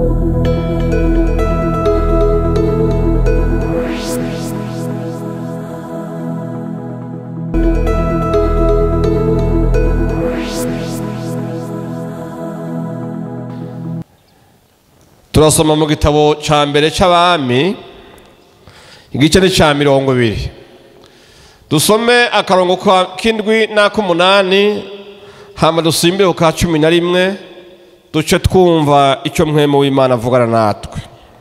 turasoma mu gitabo cya mbere cy'abami igice ni cya mirongo ibiri dusome akarongo k'indwi n'ak'umunani hama dusimbe ku ka cumi na rimwe duce twumva icyo mwemu w'imana avugana natwe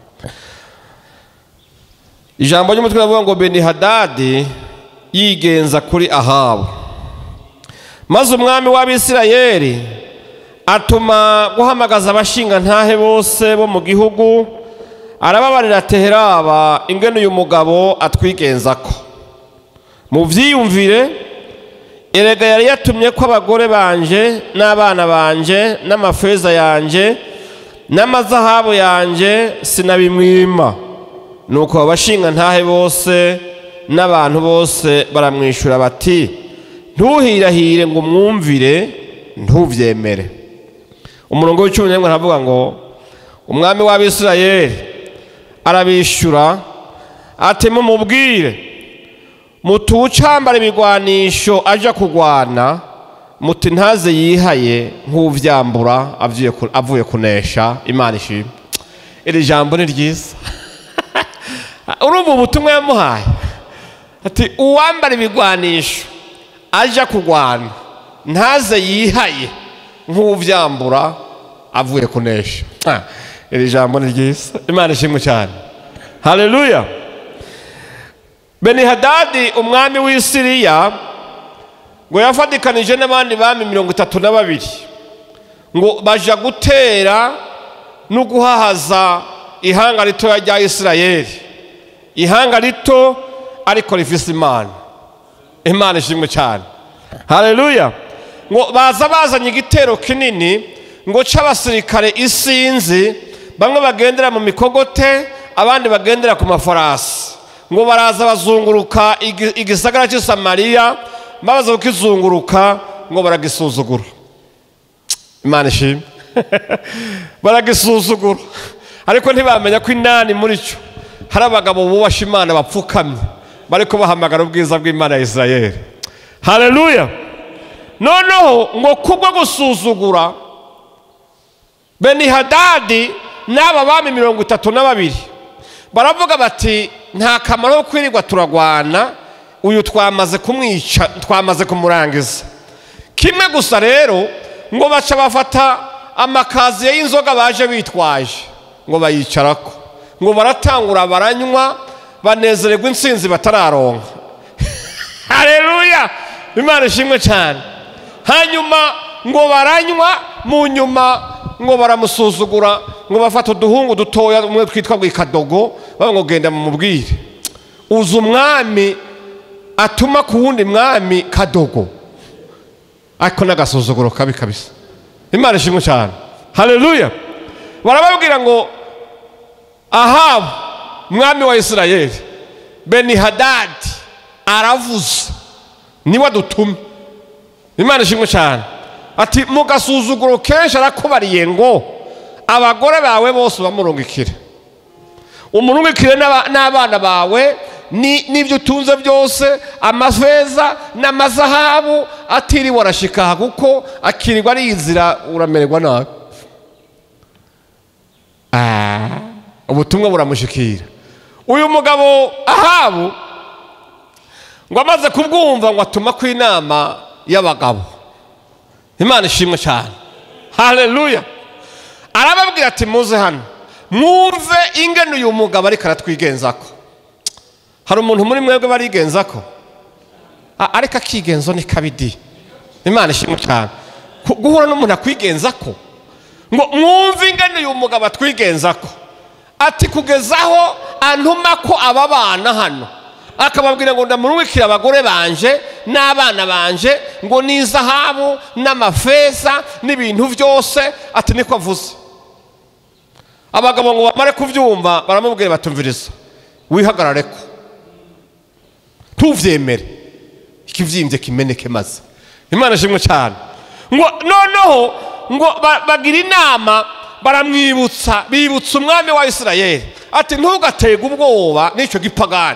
ijambo ry'umutwe ravuga ngo beni hadadi yigenza kuri ahabu maze umwami w'abisirayeli atuma guhamagaza abashinga ntahe bose bo mu gihugu arababarira teheraba ingene uyu mugabo atwigenza ko mu byiyumvire erega yari yatumye ko abagore banje n'abana banje n'amafeza yanje n'amazahabu yanje sinabimwima nuko abashinga ntahe bose n'abantu bose baramwishyura bati ntuhirahire ngo umwumvire ntubyemere umurongo w'icumi n'imwe aravuga ngo umwami w'abisirayeli arabishyura ati mumubwire mutuwucambara ibigwanisho aja kurwana muti ntaze yihaye nk'uvyambura avuye kunesha imana ishimwe iri jambo ni ryiza urumva ubutumwa yamuhaye ati uwambara ibigwanisho aja kurwana ntaze yihaye nk'uvyambura avuye kunesha iri jambo ni ryiza imana ishimwe cyane haleluya benihadadi umwami w'i siriya ngo yafatikanije n'abandi bami mirongo itatu na babiri ngo baja gutera no guhahaza ihanga ritoya rya isirayeli ihanga rito ariko rifise imana imana ishimwe cyane haleluya ngo baza bazanye igitero kinini ngo c'abasirikare isinzi bamwe bagendera mu mikogote abandi bagendera ku mafarasi ngo baraza bazunguruka igisagara cy'i samariya babaza kukizunguruka ngo baragisuzugura imana ishimwe baragisuzugura ariko ntibamenya ko inani muri cyo hari abagabo bubasha imana bapfukamye bariko bahamagara ubwiza bw'imana ya isirayeli haleluya noneho ngo kubwo gusuzugura benihadadi n'aba bami mirongo itatu na babiri baravuga bati nta kamaro ko kwirirwa turagwana uyu twamaze kumwica twamaze kumurangiza kimwe gusa rero ngo baca bafata amakaziye y'inzoga baje bitwaje ngo bayicarako ngo baratangura baranywa banezererwa insinzi batararonka hareruya imana ishimwe cyane hanyuma ngo baranywa mu nyuma ngo baramusuzugura ngo bafata uduhungu dutoya umwe twitwa ngo ikadogo baba ngo genda mumubwire uzi umwami atuma ku wundi mwami kadogo ariko n'agasuzuguro kabi kabisa imana ishimwe cyane hareruya barababwira ngo ahabu mwami wa isirayeli beni hadadi aravuze niwe adutumye imana ishimwe cyane ati mu gasuzuguro kenshi arakubariye ngo abagore bawe bose bamurungikire umurungikire n'abana bawe n'ibyo utunze byose amafeza n'amazahabu atiriwe arashika kuko akirirwa ariyizira uramererwa nabi ubutumwa buramushikira uyu mugabo ahabu ngo amaze kubwumva ngo atuma ku inama y'abagabo imana ishimwe cyane hareruya arababwira ati muze hano mwumve ingene uyu mugabo ariko aratwigenza ko hari umuntu muri mwebwe barigenza ko ariko akigenzo ni kabidi imana ishimwe cyane guhura n'umuntu akwigenza ko ngo mwumve ingene uyu mugabo atwigenza ko ati kugezaho antuma ko aba bana hano akababwira ngo ndamurumikire abagore banje n'abana banje ngo ni izahabu n'amafeza n'ibintu byose ati niko avuze abagabo ngo bamare kubyumva baramubwira batumviriza wihagarare ko tuvyemere ikivyimbye kimeneke maze imana ishimwe cyane ngo noneho ngo bagira inama baramwibutsa bibutsa umwami wa isirayeli ati ntugatege ubwoba n'icyo gipagani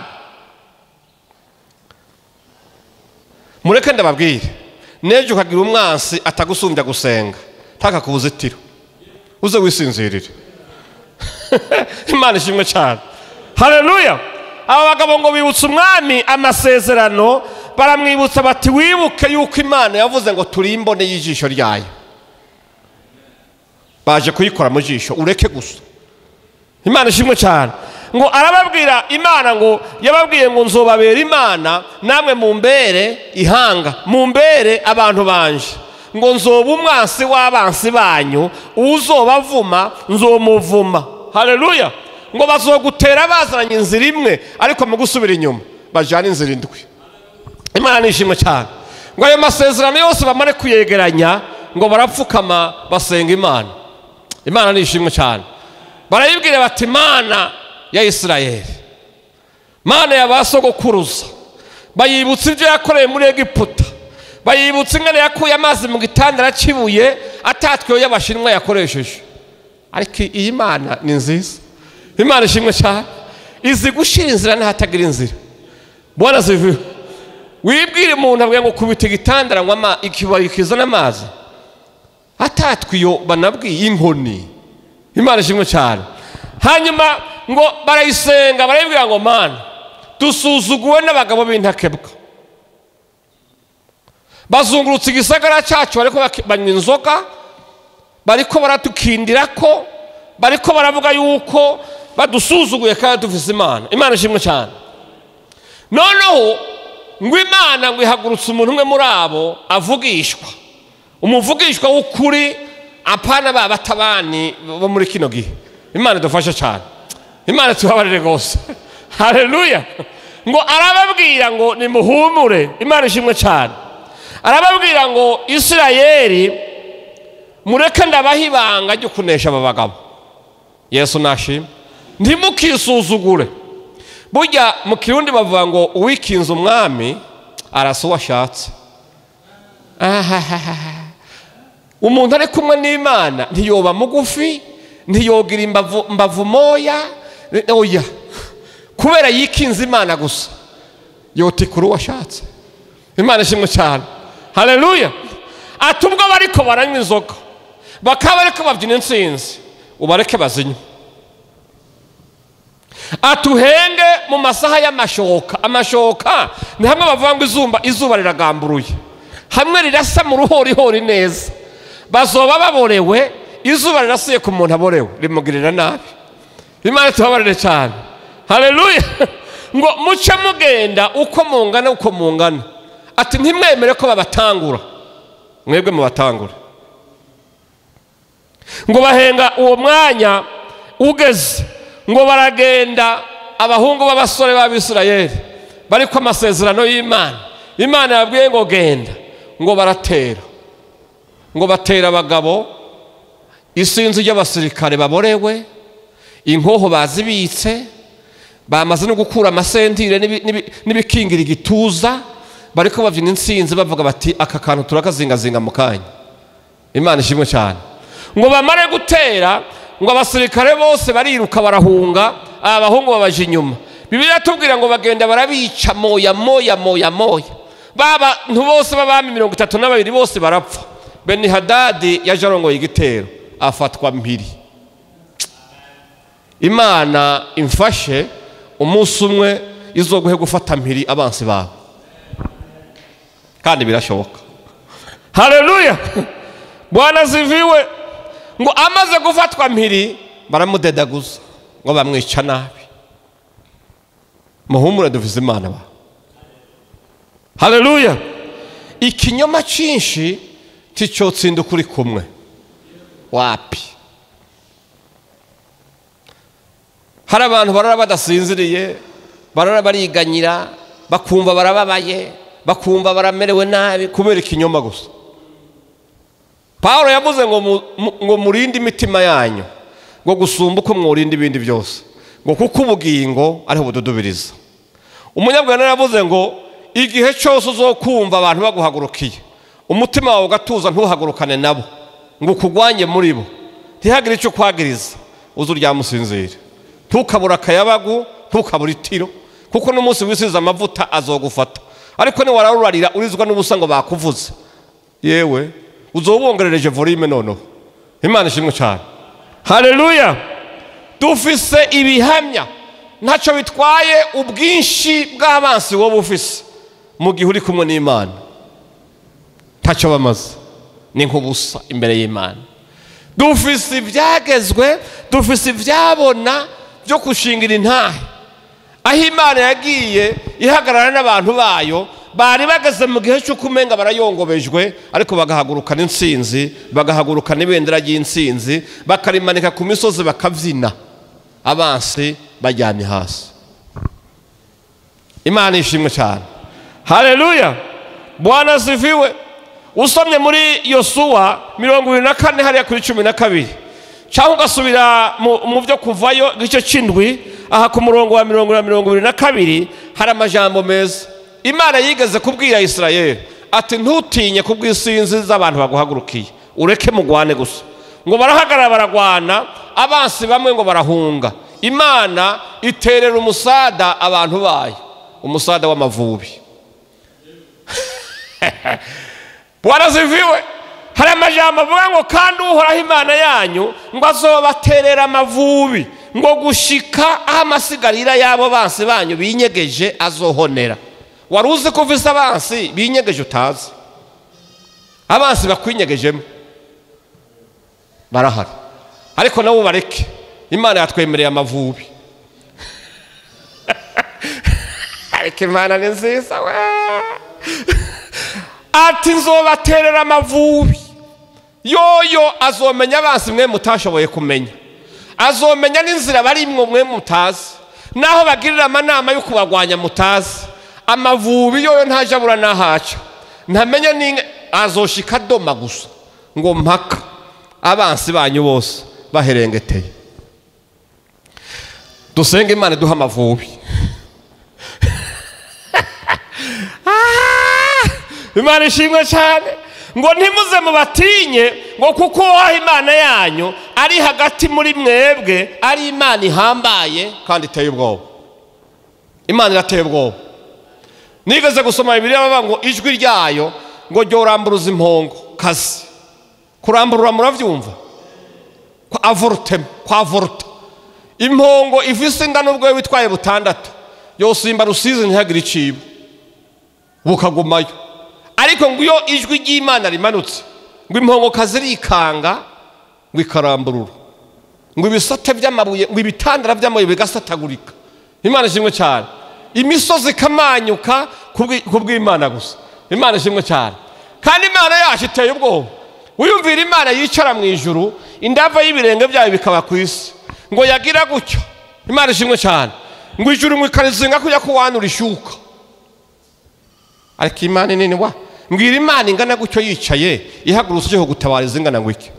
mureke ndababwire n'ejo ukagira umwansi atagusumbya gusenga ntakakubuzitiro uze wisinzirire imana ishimwe cyane hareruya aba bagabo ngo bibutse umwami amasezerano baramwibutsa bati wibuke yuko imana yavuze ngo turi imbone y'ijisho ryayo baje kuyikora mu jisho ureke gusa imana ishimwe cyane ngo arababwira imana ngo yababwiye ngo nzobabera imana namwe mumbere ihanga mumbere abantu banje ngo nzoba umwansi w'abansi banyu uzobavuma nzomuvuma hareruya ngo bazogutera bazanye inzira imwe ariko mu gusubira inyuma bajyana inzira indwi imana nishimwe cyane ngo ayo masezerano yose bamare kuyegeranya ngo barapfukama basenga imana imana nishimwe cyane barayibwira bati imana ya isirayeli mana ya ba sogokuruza bayibutsa ibyo yakoreye muri egiputa bayibutsa ingana yakuye amazi mu gitandara cy'ibuye atatweho y'abashinwa yakoresheje ariko iyi mana ni nziza imana ishimwe cyane izi gushyira inzira n'ahatagira inzira mbona zivuye wibwire umuntu abwiye ngo kubita igitandara ngo ikibaye kizana amazi atatwiyo banabwiye inkoni imana ishimwe cyane hanyuma ngo barayisenga barayibwira ngo mana dusuzuguwe n'abagabo b'intakebwa bazungurutse igisagara cyacu bariko banywa inzoga bariko baratukindira ko bariko baravuga yuko badusuzuguye kandi dufise imana imana ishimwe cyane noneho ngo imana ngo ihagurutse umuntu umwe muri abo avugishwa umuvugishwa w'ukuri apana ba batabani bo muri kino gihe imana idufashe cyane imana tubabarire rwose hareruya ngo arababwira ngo nimuhumure imana ishimwe cyane arababwira ngo isirayeli mureke ndabaha ibanga ryo kunesha aba bagabo yesu nashima ntimukisuzugure burya mu kirundi bavuga ngo uwikinze umwami arasa uwo ashatse umuntu ari kumwe n'imana ntiyoba mugufi ntiyogira imbavu moya oya kubera yikinze imana gusa yotikura uwo ashatse imana ishimwe cyane hareruya ati ubwo bariko baranywa inzoga bakaba bariko babyina insinzi ubareke bazinywe atuhenge mu masaha y'amashoka amashoka ni hamwe bavuga ngo izuba izuba riragamburuye hamwe rirasa mu ruhorihori neza bazoba baborewe izuba rirasuye ku muntu aborewe rimugirira nabi imana tubabarire cyane hareruya ngo muce mugenda uko mungana uko mungana ati ntimwemere ko babatangura mwebwe mubatangure ngo bahenga uwo mwanya ugeze ngo baragenda abahungu b'abasore b'abisirayeli bari ku amasezerano y'imana imana yabwiye ngo genda ngo baratera ngo batera abagabo isinzi ry'abasirikare baborewe inkoho bazibitse bamaze no gukura amasentire n'ibikingira igituza bari ko babyina insinzi bavuga bati aka kantu turakazingazinga mu kanya imana ishimwe cyane ngo bamare gutera ngo abasirikare bose bariruka barahunga aba bahungu babaje inyuma bibiliya tubwira ngo bagenda barabica moya moya moya moya bantu bose b'abami mirongo itatu na babiri bose barapfa beni hadadi yaje arongoye igitero afatwa mpiri imana imfashe umunsi umwe izoguhe gufata mpiri abansi bawe kandi birashoboka hareruya bwana ziviwe ngo amaze gufatwa mpiri baramudedaguza ngo bamwica nabi muhumure duvize imana ba hareruya ikinyoma cyinshi ticyotsinda ukuri kumwe wapi hari abantu barara badasinziriye barara bariganyira bakumva barababaye bakumva baramerewe nabi kubera ikinyoma gusa paul yavuze ngo murinde imitima yanyu ngo gusumba uko mwurinda ibindi byose ngo kuko ubugingo ariho bududubiriza umunyabwenge yavuze ngo igihe cyose uzokumva abantu baguhagurukiye umutima wawe ugatuza ntuhagurukane nabo ngo ukugwanye muri bo ntihagire icyo kwagiriza uze uryamusinzire ntukabura akayabagu ntukabura itiro kuko n'umunsi wisize amavuta azogufata ariko niwararurarira urizwa n'ubusa ngo bakuvuze yewe uzobongerereje volume noneho imana ishimwe cyane haleluya dufise ibihamya ntacyo bitwaye ubwinshi bw'abansi wowe ufise mu gihe uri kumwe n'imana ntacyo bamaze ni nk'ubusa imbere y'imana dufise ibyagezwe dufise ibyabona byo gushingira intahe aho imana yagiye ihagarara n'abantu bayo bari bageze mu gihe cy'uko umenga barayongobejwe ariko bagahagurukana insinzi bagahagurukana ibendera ry'insinzi bakarimanika ku misozi bakabyina abansi bajyanye hasi imana ishimwe cyane haleluya bwana ziviwe usomye muri yosuwa mirongo irindwi na kane hariya kuri cumi na kabiri cyangwa ugasubira mu byo kuvayo igice cy'indwi aha ku murongo wa mirongo na mirongo irindwi na kabiri hari amajambo meza imana yigeze kubwira israel ati ntutinye kubw'isinzi z'abantu baguhagurukiye ureke mugwane gusa ngo barahagarara baragwana abansi bamwe ngo barahunga imana iterera umusada abantu bayo umusada w'amavubi waraziviwe hari amajambo avuga ngo kandi uhoraho imana yanyu ngo azobaterera amavubi ngo gushika aho amasigarira y'abo bansi banyu binyegeje azohonera wari uzi ko uvise abansi binyegeje utazi abansi bakwinyegejemo barahari ariko nabo bareke imana yatwemereye amavubi ariko imana ni nziza we ati nzobaterera amavubi yoyo azomenya abansi mwe mutashoboye kumenya azomenya n'inzira barimwo mwe mutazi naho bagirira amanama yo kubarwanya mutazi amavubi yoyo ntaje abura n'ahaca ntamenya n'inka azoshika doma gusa ngo mpaka abansi banyu bose baherengeteye dusenge imana duha amavubi imana ishimwe cyane ngo ntimuze mubatinye ngo kuko waha imana yanyu ari hagati muri mwebwe ari imana ihambaye kandi iteye ubwoba imana irateye ubwoba nigeze gusoma bibiri bavuga ngo ijwi ryayo ngo ryoramburuza impongo kazi kuramburura murabyumva kwa avorutema kwa voruta impongo ifise ingano ubwo witwaye butandatu yosimba rusizi ntihagire icibo bukagumayo ariko ngo iyo ijwi ry'imana rimanutse ngo impongo kazirikanga ngo ikaramburura ngo ibisate by'amabuye ngo ibitandara by'amabuye bigasatagurika imana ishimwe cyane imisozi ikamanyuka ku bw'imana gusa imana ishimwe cyane kandi imana yacu iteye ubwoba wiyumvira imana yicara mu ijuru indava y'ibirenge byayo bikaba ku isi ngo yagira gutyo imana ishimwe cyane ngo ijuru ngo ikarizinga kujya kuwanura ishyuka ariko imana nini wa mbwira imana ingana gutyo yicaye ihagurutse ujye gutabariza ingana ngo iki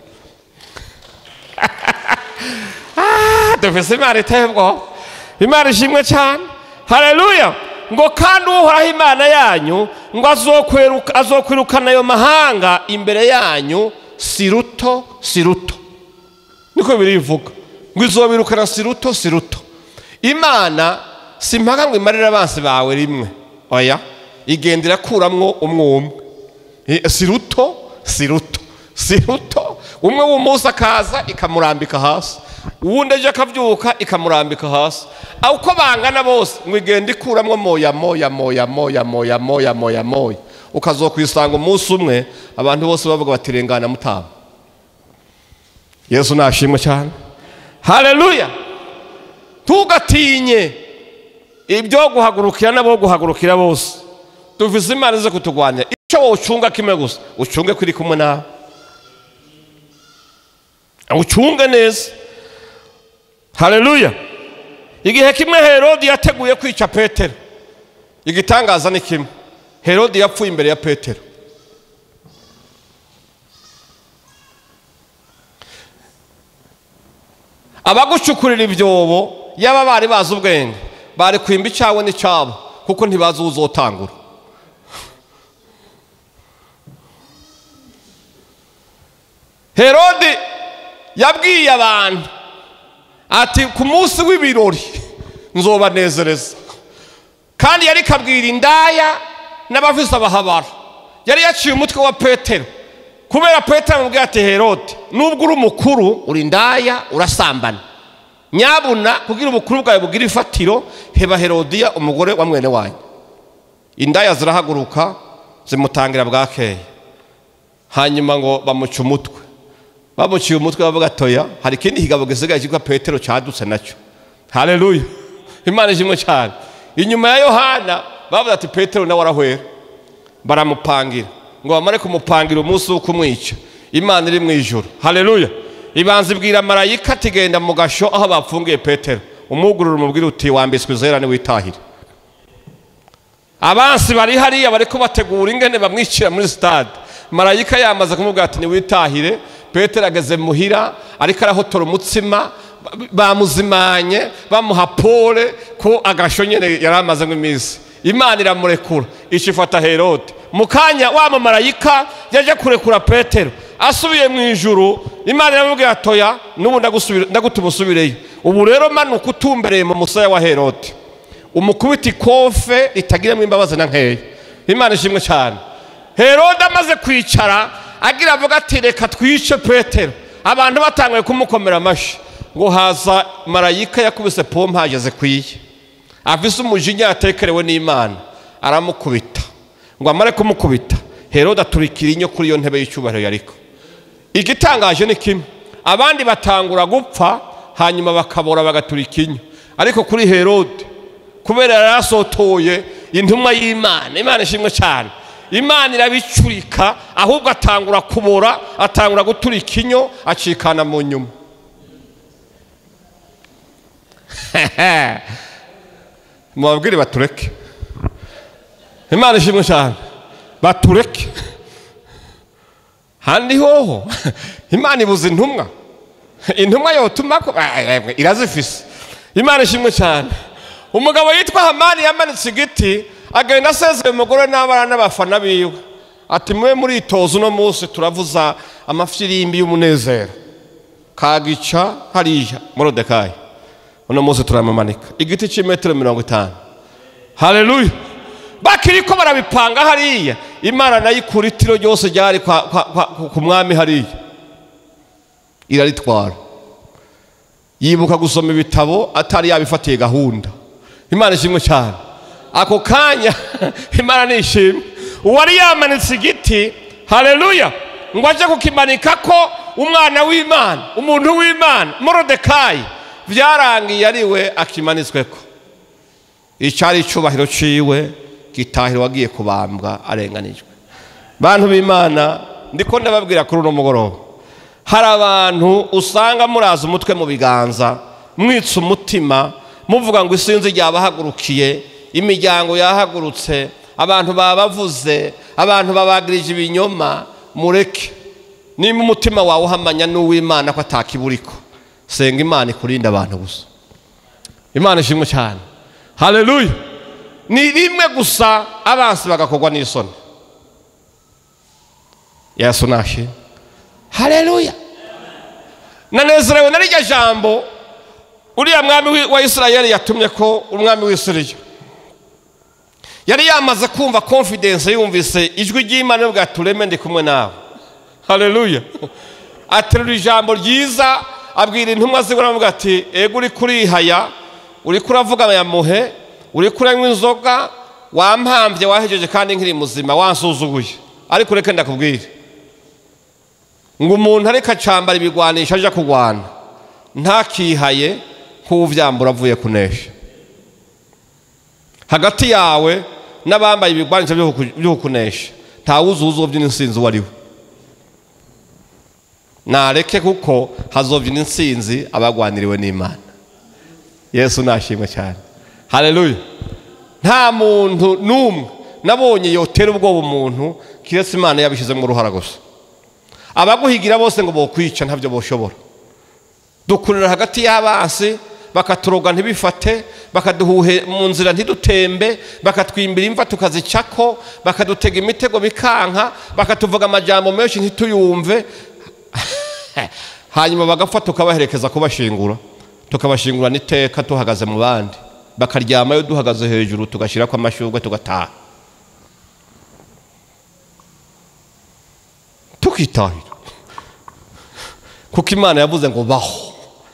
dufise imana iteye ubwoba imana ishimwe cyane hareruya ngo kandi uhoraho imana yanyu ngo azokwirukana ayo mahanga imbere yanyu si ruto si ruto niko birivuga ngo izobirukana si ruto si ruto imana si mpaka ngo imarire abansi bawe rimwe oya igenda irakuramwo umwe umwe si ruto si ruto si ruto umwe w'umunsi akaza ikamurambika hasi uwundi ejo akabyuka ikamurambika hasi uko bangana bose ngo igenda ikuramwo moya moya moya moya moya moya moya moya ukazokwisanga umunsi umwe abantu bose bavuga bati rengana mutama yesu nashimwe cyane hareruya tugatinye ibyo guhagurukira n'abo guhagurukira bose tuvize imana zo kutugwanya icyo wowe ucunga kimwe gusa ucunge kuri kumwe nawe ucunge neza hareruya igihe kimwe herodi yateguye kwica petero igitangaza ni kimwe herodi yapfuye imbere ya petero abagucukurira ibyobo yaba bari bazi ubwenge bari kwimba icyawe n'icyabo kuko ntibazi uwo uzotangura herodi yabwiye abantu ati ku munsi w'ibirori nzobanezereza kandi yari kabwira indaya n'abafise abahabara yari yaciye umutwe wa petero kubera petero amubwira ati herode nubwo uri umukuru uri indaya urasambana nyabuna kugira ubukuru bwawe bugira ifatiro heba herodiya umugore wa mwene wanyu indaya zirahaguruka zimutangira bwakeye hanyuma ngo bamuca umutwe bamuciye umutwe bavuga atoya hari ikindi kigabo gisigaye cyitwa petero cyadutse nacyo hareruya imana ishimwe cyane inyuma ya yohana bavuze ati petero nawe arahwera baramupangira ngo bamare kumupangira umunsi wo kumwica imana iri mu ijoro hareruya ibanza ibwira marayika ati genda mu gasho aho bapfungiye petero umwugurura umubwira uti wambitswe izera witahire abansi bari hariya bari kubategura ingene bamwicira muri sitade marayika yamaze kumubwira ati niwitahire petero ageze muhira ariko arahotora umutsima bamuzimanye bamuha pole ko agasho nyine yari amazemo iminsi imana iramurekura ifata herode mu kanya wa mumarayika yaje kurekura petero asubiye mu ijuru imana iramubwira atoya n'ubu ndagutuma usubireyo ubu rero manuka utumbereye mu musaya wa herode umukubita ikofe ritagiramo imbabazi na nkeya imana ishimwe cyane herode amaze kwicara agira avuga ati reka twice petero abantu batanguye kumukomera amashyi ngo haza marayika yakubise pompe hageze ku iye afise umujinya yatekerewe n'imana aramukubita ngo amare kumukubita herode aturikira inyo kuri iyo ntebe y'icyubahiro yariko igitangaje ni kimwe abandi batangura gupfa hanyuma bakabora bagaturika inyo ariko kuri herode kubera yari asotoye intumwa y'imana imana ishimwe cyane imana irabicurika ahubwo atangura kubora atangura guturika inyo acikana mu nyuma mubabwire batureke imana ishimwe cyane batureke handi hoho imana ibuze intumwa intumwa yotuma ko irazifise imana ishimwe cyane umugabo yitwa hamani yamanitse igiti agenda asezeye umugore n'abana n'abafana biwe ati mube muritoza uno munsi turavuza amafirimbi y'umunezero kagica hariya morodekayi uno munsi turamamanika igiti cy'imetero mirongo itanu hareruya bakiri ko barabipanga hariya imana nayo ikura itiro ryose ryari ku mwami hariya iraritwara yibuka gusoma ibitabo atari yabifatiye gahunda imana ishimwe cyane ako kanya imana nishimwe uwari yamanitse igiti hareruya ngo ajye kukimanika ko umwana w'imana umuntu w'imana morodekayi byarangiye ari we akimanitswe ko icyari icyubahiro ciwe gitahiro wagiye kubambwa arenganijwe bantu b'imana ndiko ndababwira kuri uno mugoroba hari abantu usanga muraza umutwe mu biganza mwitsa umutima muvuga ngo isinzi ryabahagurukiye imiryango yahagurutse abantu babavuze abantu babagirije ibinyoma mureke niba umutima wawe uhamanya n'uw'imana ko atakiburiko senga imana ikurinda abantu gusa imana ishimwe cyane hareruya ni rimwe gusa abansi bagakorwa n'isoni yesu nashe hareruya nanezerewe na rirya jambo uriya mwami wa isirayeli yatumye ko umwami w'isiriya yari yamaze kumva confidence yumvise ijwi ry'imana bwa tureme ndi kumwe nawe hareruya aterura ijambo ryiza abwira intumwa ziwe aravuga ati ego uri kurihaya uri kuravuga yamuhe uri kuranywa inzoga wampambye wahejeje kandi nkiri muzima wansuzuguye ariko reka ndakubwire ngo umuntu ariko acambara ibigwanisha aje kurwana ntakihaye nk'uvyambura avuye kunesha hagati yawe n'abambaye ibigwanisha byo kukunesha ntawuzuza uwo byina insinzi uwo ari we nareke kuko hazobyina insinzi abagwaniriwe n'imana yesu nashimwe cyane hareruya nta muntu n'umwe nabonye yotera ubwoba umuntu kiretse imana yabishyizemo uruhara gusa abaguhigira bose ngo bokwica ntabyo boshobora dukurira hagati y'abansi bakaturoga ntibifate bakaduhuhe mu nzira ntidutembe bakatwimbira imva tukazicako bakadutega imitego bikanka bakatuvuga amajyambere menshi ntituyumve hanyuma bagapfa tukabaherekeza kubashingura tukabashingura n'iteka tuhagaze mu bandi bakaryamayo duhagaze hejuru tugashyira ko amashurwe tugataha tukitahira kuko imana yavuze ngo baho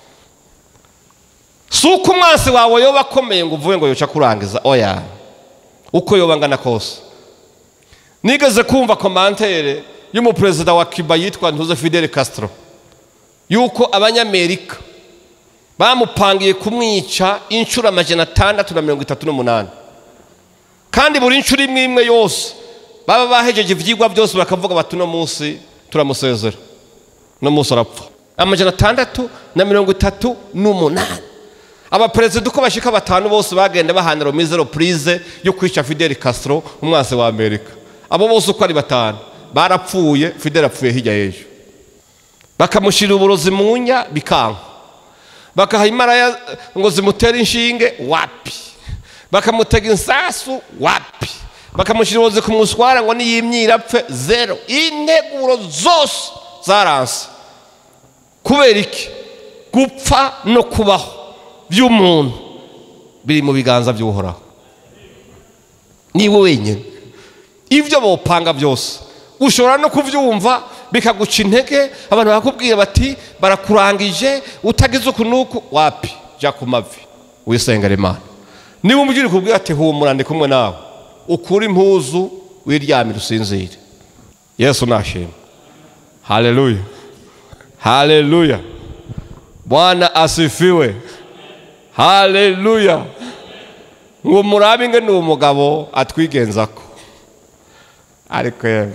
si uko umwansi wawe yoba akomeye ngo uvuge ngo yoca kurangiza oya uko yoba angana kose nigeze kumva komantere y'umuperezida wa kiba yitwa ntuze fidel castro yuko abanyamerika bamupangiye kumwica inshuro amajana atandatu na mirongo itatu n'umunani kandi buri nshuro imwe imwe yose baba bahejeje ibyigwa byose bakavuga bati uno munsi turamusezera uno munsi arapfa amajana atandatu na mirongo itatu n'umunani abaperezida uko bashika batanu bose bagenda bahanira mizero purize yo kwica fidel castro umwansi wa amerika abo bose uko ari batanu barapfuye fidel apfuye hirya y'ejo bakamushyira uburozi mu nya bikanka bakaha imaraya ngo zimutere inshinge wapi bakamutega insasu wapi bakamushyira uburozi ku muswara ngo niyimyira apfe zero integuro zose zaranse kubera iki gupfa no kubaho by'umuntu biri mu biganza by'uhoraho niwe wenyine ibyo bawupanga byose ushobora no kubyumva bikaguca intege abantu bakakubwira bati barakurangije utagize uku n'uku wapi jya ku mavi wisengera imana niba umubyeyi kubwira ati humura ndi kumwe nawe ukure impuzu wiryamire usinzire yesu nashima haleluya haleluya bwana asifiwe haleluya ngo murabe ingene uwo mugabo atwigenza ko ariko yewe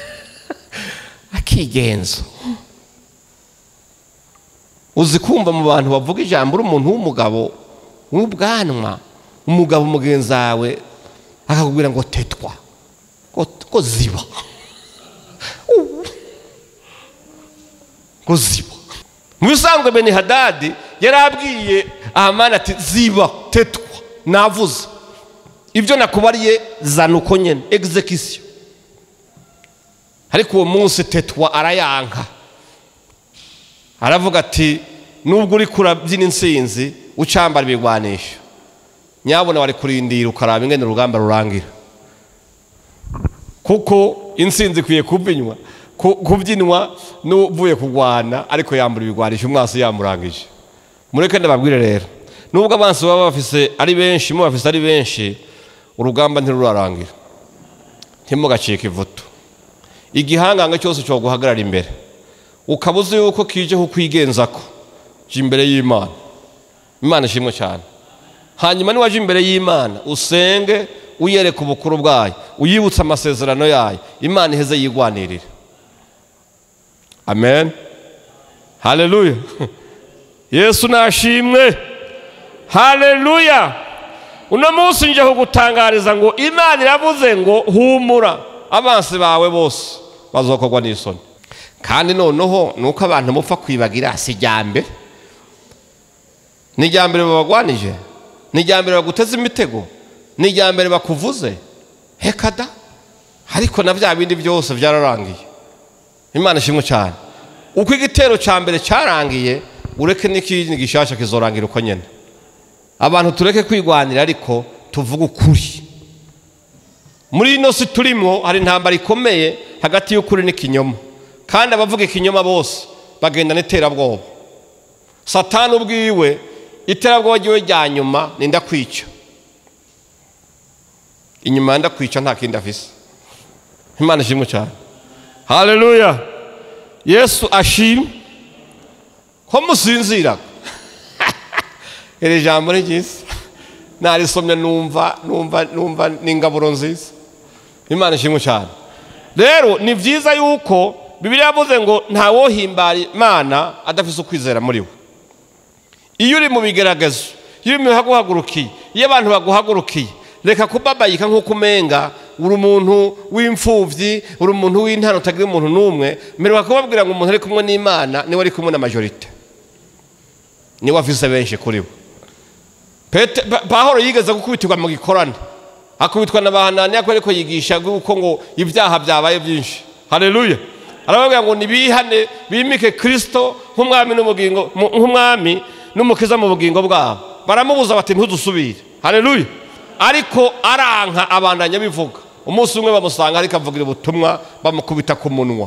akigenza uzi kumva mu bantu bavuga ijambo uri umuntu w'umugabo w'ubwanwa umugabo mugenzi wawe akakubwira ngo tetwa ngo ziba ngo ziba mu bisanzwe beni hadadi yari abwiye ahamani ati ziba tetwa navuze ibyo nakubariye zana uko nyine egizekisiyo ariko uwo munsi tetwa arayanka aravuga ati nubwo uri kurabyina insinzi ucambara ibigwanisho nyabona wari kurindira ukaraba ingene urugamba rurangira kuko insinzi ikwiye kubyinwa kubyinwa n'uvuye kurwana ariko yambura ibigwanisho umwasi yamurangije mureke ndababwire rero nubwo abansi baba bafise ari benshi mu bafise ari benshi urugamba ntirurarangira ntimugacike ivuto igihanganga cyose cyo guhagarara imbere ukaba uzi yuko kije kukwigenza ko jya imbere y'imana imana ishimwe cyane hanyuma niwaje imbere y'imana usenge uyereka ubukuru bwayo uyibutse amasezerano yayo imana iheze yigwanirire amen haleluya yesu nashimwe haleluya uno munsi njye kugutangariza ngo imana iravuze ngo humura abansi bawe bose bazokorwa n'isoni kandi noneho ni uko abantu mupfa kwibagira si ijyambere ni ijyambere babagwanije ni ijyambere baguteze imitego ni ijyambere bakuvuze hekada ariko na bya bindi byose byararangiye imana ishimwe cyane uko igitero cya mbere cyarangiye ureke n'ikindi gishyashya kizorangira uko nyine abantu tureke kwigwanira ariko tuvuge ukuri muri ino si turimo hari intambara ikomeye hagati y'ukuri n'ikinyoma kandi abavuga ikinyoma bose bagenda n'iterabwoba satani ubwiwe iterabwoba ryiwe rya nyuma ni ndakwica inyuma ya ndakwica nta kindi afise imana ishimwe cyane haleluya yesu ashimwe ko musinziraga iri jambo ni ryiza narisomye numva numva numva ni ingaburo nziza imana ishimwe cyane rero ni byiza yuko bibiri yavuze ngo ntawohimbara imana adafite ukwizera muri we iyo uri mu bigeragezo iyo uri mu bihaguhagurukiye iyo abantu baguhagurukiye reka kubabayika nk'uko umenga uri umuntu w'imfubyi uri umuntu w'intara utagira umuntu n'umwe mbere bakubabwira ngo umuntu ari kumwe n'imana niwe ari kumwe na majorite niwe afise benshi kuri we pahoro yigeze gukubitirwa mu gikorane akubitwa na bahanani ariko ariko yigisha yuko ngo ibyaha byabaye byinshi hareruya arababwira ngo nibihane bimike kirisito nk'umwami n'ubugingo mu- nk'umwami n'umukiza mu bugingo bwabo baramubuza bati ntudusubire hareruya ariko aranka abandanya bivuga umunsi umwe bamusanga ariko avugira ubutumwa bamukubita ku munwa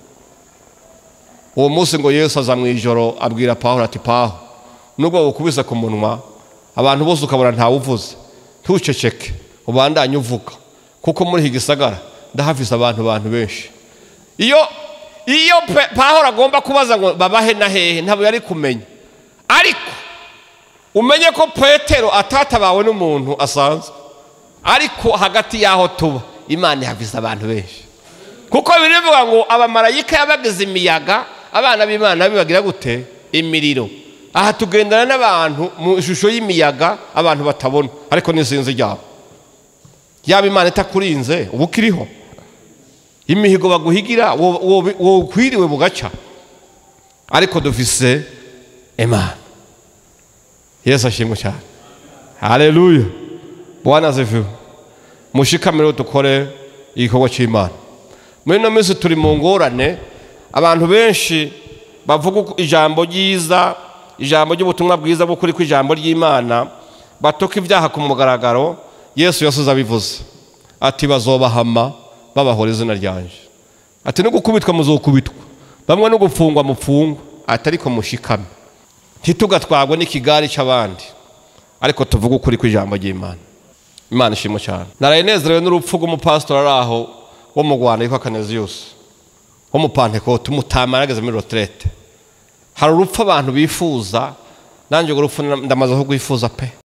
uwo munsi ngo yesu aza mu ijoro abwira pawulo ati pawulo nubwo bukubise ku munwa abantu bose ukabona ntawuvuze ntuceceke ubandanye uvuga kuko muri iki gisagara ndahafise abantu bantu benshi iyo iyo Pe- pawulo agomba kubaza ngo babahe na hehe ntabwo yari kumenya ariko umenye ko petero atatabawe n'umuntu asanzwe ariko hagati y'aho tuba imana ihafise abantu benshi kuko birivuga ngo abamarayika yabagize imiyaga abana b'imana bibagira gute imiriro aha tugendana n'abantu mu ishusho y'imiyaga abantu batabona ariko n'isinzi ryabo yaba imana itakurinze uba ukiriho imihigo baguhigira wo- wo- wokwiriwe bugaca ariko dufise imana yesu ashimwe cyane haleluya bwana ziviwe mushikamire dukore igikorwa cy'imana muri ino minsi turi mu ngorane abantu benshi bavuga uko ijambo ryiza ijambo ry'ubutumwa bwiza bw'ukuri kw'ijambo ry'imana batuka ibyaha ku mugaragaro yesu yasuze abivuze ati bazobahama babahora izina ryanje ati no gukubitwa muzokubitwa bamwe no gupfungwa mupfungwa ati ariko mushikame ntitugatwagwe n'ikigari cy'abandi ariko tuvuge ukuri kw'ijambo ry'imana imana ishimwe cyane naraye nezerewe n'urupfu rw'umupasitori ari aho wo mu rwanda yitwa kaneziyusi w'umupantekote umutama yarageze muri roterete hari urupfu abantu bifuza nanjye urwo rupfu ndamaze kurwifuza pe